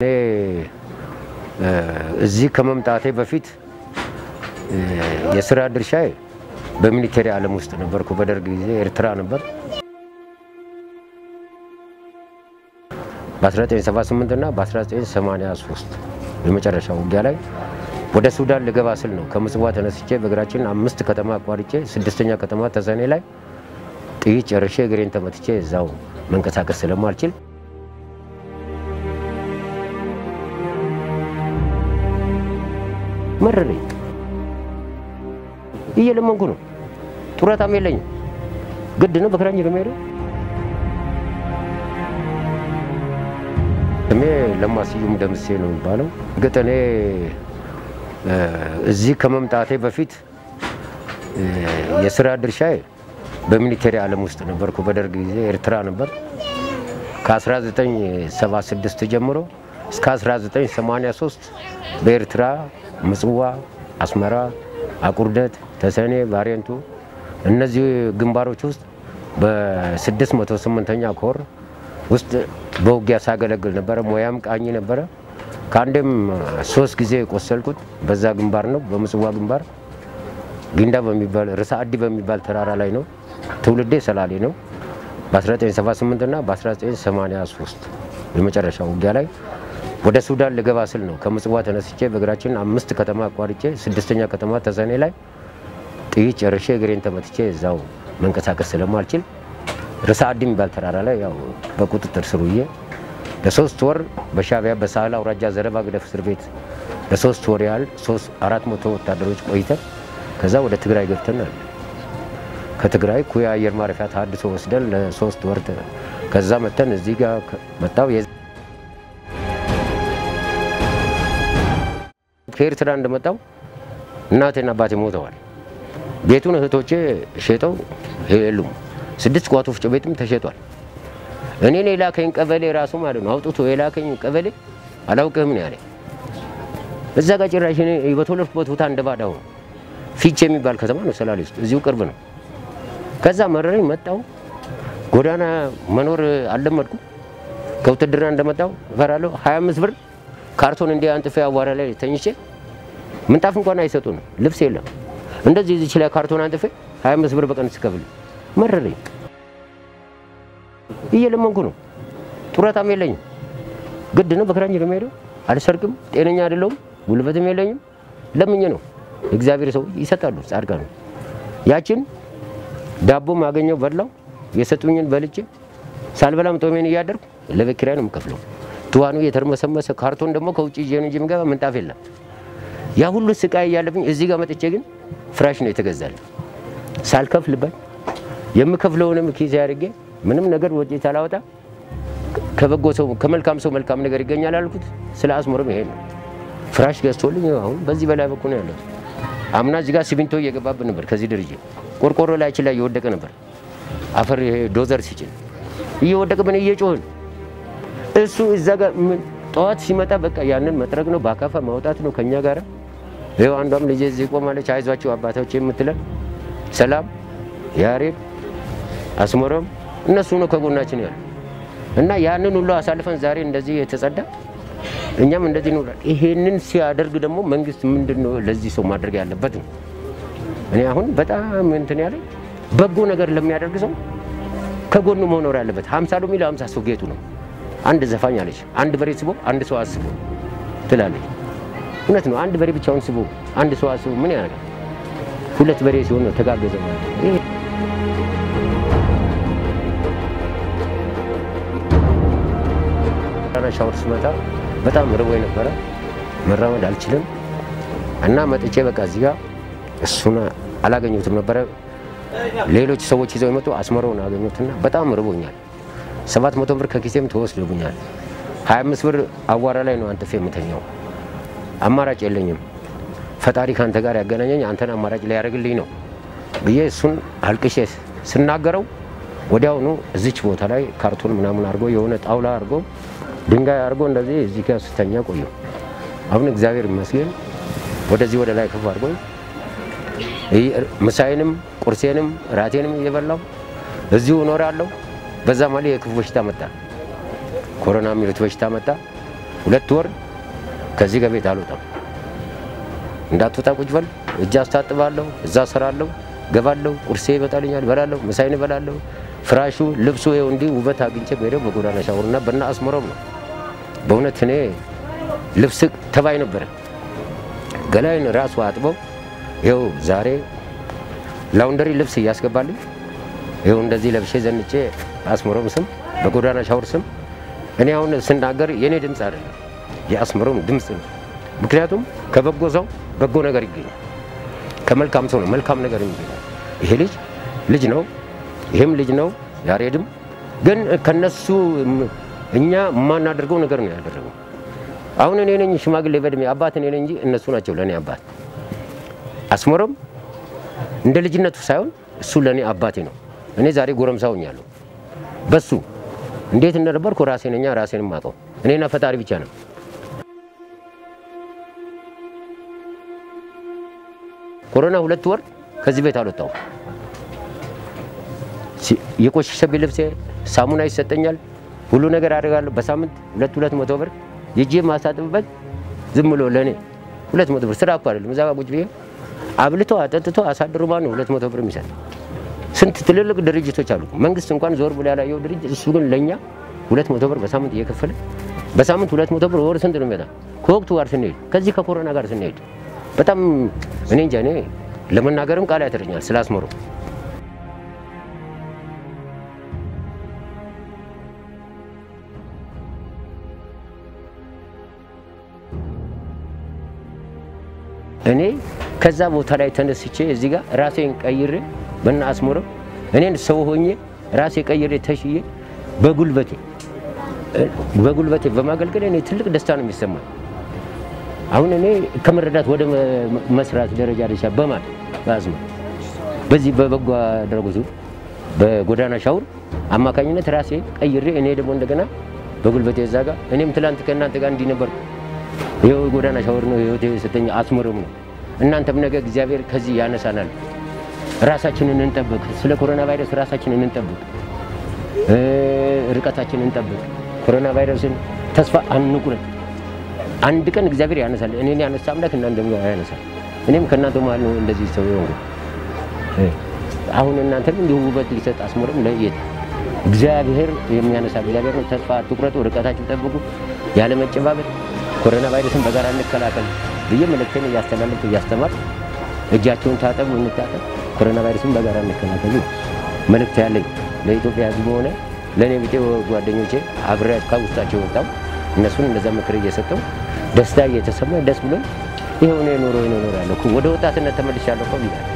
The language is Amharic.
እኔ እዚህ ከመምጣቴ በፊት የስራ ድርሻዬ በሚሊቴሪ ዓለም ውስጥ ነበርኩ። በደርግ ጊዜ ኤርትራ ነበር። በ1978 እና በ1983 የመጨረሻ ውጊያ ላይ ወደ ሱዳን ልገባ ስል ነው ከምጽዋ ተነስቼ በእግራችን አምስት ከተማ አቋርጬ ስድስተኛ ከተማ ተሰኔ ላይ ጥይት ጨርሼ እግሬን ተመትቼ እዛው መንቀሳቀስ ስለማልችል መረረኝ። እየለመንኩ ነው። ጡረታም የለኝም። ግድ ነው በክራንች ነው የምሄደው። ስሜ ለማ ስዩም ደምሴ ነው የሚባለው። እርግጥ እኔ እዚህ ከመምጣቴ በፊት የስራ ድርሻዬ በሚሊቴሪ ዓለም ውስጥ ነበርኩ። በደርግ ጊዜ ኤርትራ ነበር። ከ1976 ጀምሮ እስከ 1983 በኤርትራ ምጽዋ፣ አስመራ፣ አቁርደት፣ ተሰኔ፣ ባሬንቱ እነዚህ ግንባሮች ውስጥ በ608ኛ ኮር ውስጥ በውጊያ ሳገለግል ነበረ። ሙያም ቃኝ ነበረ። ከአንድም ሶስት ጊዜ የቆሰልኩት በዛ ግንባር ነው። በምጽዋ ግንባር ጊንዳ በሚባል ርዕሰ አዲ በሚባል ተራራ ላይ ነው። ትውልዴ ሰላሌ ነው። በ1978 እና በ1983 የመጨረሻ ውጊያ ላይ ወደ ሱዳን ልገባ ስል ነው ከምጽዋ ተነስቼ በእግራችን አምስት ከተማ አቋርጬ ስድስተኛ ከተማ ተሰኔ ላይ ጥይት ጨርሼ እግሬን ተመትቼ እዛው መንቀሳቀስ ስለማልችል ርዕሰ አዲ የሚባል ተራራ ላይ ያው በቁጥጥር ስር ውዬ ለሶስት ወር በሻዕቢያ በሳህል አውራጃ ዘለባ ግደፍ እስር ቤት ለሶስት ወር ያህል አራት መቶ ወታደሮች ቆይተን ከዛ ወደ ትግራይ ገብተናል። ከትግራይ ኩያ አየር ማረፊያ ተሀድሶ ወስደን ለሶስት ወር ከዛ መተን እዚህ ጋር መጣው። ከኤርትራ እንደመጣው እናቴና አባቴ ሞተዋል። ቤቱን እህቶቼ ሸጠው የሉም። ስድስት ቋት ወፍጮ ቤትም ተሸጧል። እኔን የላከኝ ቀበሌ ራሱ ማለት ነው አውጥቶ የላከኝ ቀበሌ አላውቅህም ነው ያለኝ። እዛ ጋር ጭራሽ እኔ በተወለድኩበት ቦታ እንደ ባዳ ሆኖ ፊቼ የሚባል ከተማ ነው ሰላሌ ውስጥ እዚሁ ቅርብ ነው። ከዛ መረረኝ መጣው። ጎዳና መኖር አልለመድኩም። ከውትድርና እንደመጣው እፈራለሁ። 25 ብር ካርቶን እንዲህ አንጥፌ አቧራ ላይ ተኝቼ ምንጣፍ እንኳን አይሰጡንም፣ ልብስ የለም። እንደዚህ እዚች ላይ ካርቶን አንጥፌ 25 ብር በቀን ስከፍል መረረኝ። እየለመንኩ ነው። ጡረታም የለኝም። ግድ ነው በክራንች ነው የምሄደው። አልሰርቅም። ጤነኛ አይደለሁም። ጉልበትም የለኝም። ለምኜ ነው እግዚአብሔር ሰው ይሰጣሉ። ጻድቃ ነው። ያችን ዳቦ ማገኘው በላው። የሰጡኝን በልቼ ሳልበላም ጦሜን እያደርኩ ለቤት ኪራይ ነው የምከፍለው። ትዋኑ የተርመሰመሰ ካርቶን ደግሞ ከውጭ ይዤ ነው እንጂ የምገባ ምንጣፍ የለም። ያ ሁሉ ስቃይ እያለብኝ እዚህ ጋር መጥቼ ግን ፍራሽ ነው የተገዛልኝ ሳልከፍልበት የምከፍለውንም ኪስ አድርጌ ምንም ነገር ወጪ ሳላወጣ ከበጎ ሰው ከመልካም ሰው መልካም ነገር ይገኛል አልኩት። ስለ አስመሮም ይሄ ነው ፍራሽ ገዝቶልኝ አሁን በዚህ በላይ በኩል ነው ያለው። አምና እዚህ ጋር ሲሚንቶ እየገባብን ነበር። ከዚህ ድርጅ ቆርቆሮ ላያችን ላይ እየወደቀ ነበር። አፈር ይሄ ዶዘር ሲጭን እየወደቀብን እየጮህን እሱ እዛ ጋር ጠዋት ሲመጣ በቃ ያንን መጥረግ ነው በአካፋ ማውጣት ነው ከኛ ጋር። ይኸው አንዷም ልጄ እዚህ ቆማለች። አይዟቸው አባቶች የምትለን ሰላም ያሬድ አስመሮም እነሱ ነው ከጎናችን ያሉ እና ያንን ሁሉ አሳልፈን ዛሬ እንደዚህ የተጸዳ እኛም እንደዚህ ነው። ይሄንን ሲያደርግ ደግሞ መንግስት ምንድን ነው ለዚህ ሰው ማድረግ ያለበት ነው። እኔ አሁን በጣም እንትን ያለ በጎ ነገር ለሚያደርግ ሰው ከጎኑ መኖር ያለበት ሀምሳ ሎሚ ለሀምሳ ሰው ጌጡ ነው። አንድ ዘፋኝ አለች፣ አንድ በሬ ስቦ አንድ ሰው አስቦ ትላለች። እውነት ነው። አንድ በሬ ብቻውን ስቦ አንድ ሰው አስቦ ምን ያደርጋል? ሁለት በሬ ሲሆን ነው ተጋገዘ ማለት ነው። ሻወር ስመጣ በጣም ርቦኝ ነበረ። መራመድ አልችልም እና መጥቼ በቃ እዚህ ጋር እሱን አላገኘሁትም ነበረ። ሌሎች ሰዎች ይዘው የመጡ አስመረውን አገኙትና በጣም ርቦኛል። ሰባት መቶ ብር ከኪሴም ተወስዶብኛል። ሀያ አምስት ብር አቧራ ላይ ነው አንጥፌ የምተኛው። አማራጭ የለኝም። ፈጣሪ ከአንተ ጋር ያገናኘኝ አንተን አማራጭ ሊያደርግልኝ ነው ብዬ እሱን አልቅሼ ስናገረው ወዲያውኑ እዚች ቦታ ላይ ካርቶን ምናምን አድርጎ የሆነ ጣውላ አድርጎ ድንጋይ አድርጎ እንደዚህ እዚህ ጋር ስተኛ ቆየሁ። አሁን እግዚአብሔር ይመስገን ወደዚህ ወደ ላይ ከፍ አድርጎ ምሳዬንም ቁርሴንም ራቴንም እየበላው እዚሁ እኖራለሁ። በዛ ማለት የክፉ በሽታ መጣ፣ ኮሮና የሚሉት በሽታ መጣ። ሁለት ወር ከዚህ ከቤት አልወጣም። እንዳትወጣ ቁጭ በል፣ እጅ አስታጥባለሁ፣ እዛ ስራለሁ፣ ገባለሁ፣ ቁርሴ ይመጣልኛል፣ በላለሁ፣ ምሳይን በላለሁ። ፍራሹ ልብሱ ይኸው እንዲህ ውበት አግኝቼ በሄደው በጎዳና ሻወርና በና አስመሮም ነው። በእውነት እኔ ልብስ ተባይ ነበረ። ገላይን ራሱ አጥበው ይኸው ዛሬ ላውንደሪ ልብስ እያስገባልኝ ይኸው እንደዚህ ለብሼ ዘንጬ አስመሮም ስም በጎዳና ሻወር ስም እኔ አሁን ስናገር የእኔ ድምፅ አይደለም የአስመሮም ድምፅ ነው። ምክንያቱም ከበጎ ሰው በጎ ነገር ይገኛል። ከመልካም ሰው ነው መልካም ነገር ይገኛል። ይሄ ልጅ ልጅ ነው፣ ይህም ልጅ ነው። ያሬድም ግን ከነሱ እኛ የማናደርገው ነገር ነው ያደረገው። አሁን እኔ ነኝ ሽማግሌ በእድሜ አባት እኔ ነኝ እንጂ እነሱ ናቸው ለእኔ አባት። አስመሮም እንደ ልጅነቱ ሳይሆን እሱ ለእኔ አባቴ ነው። እኔ ዛሬ ጎረምሳ ሆኛለሁ። በሱ እንዴት እንደነበርኩ ራሴ ነኛ ራሴን ማቀው እኔና ፈጣሪ ብቻ ነው። ኮሮና ሁለት ወር ከዚህ ቤት አልወጣሁም። የቆሸሸብኝ ልብሴ ሳሙና ይሰጠኛል፣ ሁሉ ነገር አደርጋለሁ። በሳምንት ሁለት ሁለት መቶ ብር ይዤ ማሳጥብበት ዝም ብሎ ለእኔ ሁለት መቶ ብር ስራ እኮ አይደለም። እዛ ጋ ቁጭ ብዬ አብልቶ አጠጥቶ አሳድሮ ማን ነው ሁለት መቶ ብር የሚሰጥ? ስንት ትልልቅ ድርጅቶች አሉ። መንግስት እንኳን ዞር ብሎ ያላየው ድርጅት እሱ ግን ለእኛ ሁለት መቶ ብር በሳምንት እየከፈለ በሳምንት ሁለት መቶ ብር ወር ስንት ነው የሚመጣ? ከወቅቱ ጋር ስንሄድ ከዚህ ከኮሮና ጋር ስንሄድ በጣም እኔ እንጃ እኔ ለመናገርም ቃል ያጥረኛል ስለ አስመሮ። እኔ ከዛ ቦታ ላይ ተነስቼ እዚህ ጋር ራሴን ቀይሬ በና አስመሮ እኔን ሰው ሆኜ ራሴ ቀይሬ ተሽዬ በጉልበቴ በጉልበቴ በማገልገል እኔ ትልቅ ደስታ ነው የሚሰማኝ። አሁን እኔ ከመረዳት ወደ መስራት ደረጃ ደሻ በማል በአዝማ በዚህ በበጎ አድራጎቱ በጎዳና ሻውር አማካኝነት ራሴ ቀይሬ እኔ ደግሞ እንደገና በጉልበቴ እዛ ጋር እኔም ትላንት ከእናንተ ጋር እንዲህ ነበርኩ። ይኸው ጎዳና ሻወር ነው ህይወት የሰጠኝ አስመሮም ነው። እናንተም ነገ እግዚአብሔር ከዚህ ያነሳናል። ራሳችንን እንጠብቅ። ስለ ኮሮና ቫይረስ ራሳችንን እንጠብቅ፣ ርቀታችንን እንጠብቅ። ኮሮና ቫይረስን ተስፋ አንቁረጥ። አንድ ቀን እግዚአብሔር ያነሳል። እኔን ያነሳ አምላክ እናንተ ያነሳል። እኔም ከእናንተ መሀል ነው እንደዚህ ሰው የሆንኩ። አሁን እናንተም እንዲሁ ውበት ሊሰጥ አስመሮም ለየት እግዚአብሔር የሚያነሳ እግዚአብሔር ነው። ተስፋ አትቁረጡ፣ ርቀታችን ጠብቁ፣ ያለ መጨባበጥ ኮሮና ቫይረስን በጋራ እንከላከል ብዬ መልእክቴን እያስተላለፍኩ እያስተማር እጃቸውን ታጠቡ፣ እንታጠብ፣ ኮሮና ቫይረስን በጋራ እንከላከል ነው መልእክት ያለኝ ለኢትዮጵያ ሕዝብ ሆነ ለእኔ ብጤ ጓደኞቼ አብሬ ከውስጣቸው የወጣው እነሱን እንደዛ ምክር እየሰጠው ደስታ እየተሰማኝ ደስ ብሎኝ ይኸው እኔ ኖሮ ይኖራለሁ ወደ ወጣትነት ተመልሻለሁ እኮ ብያለሁ።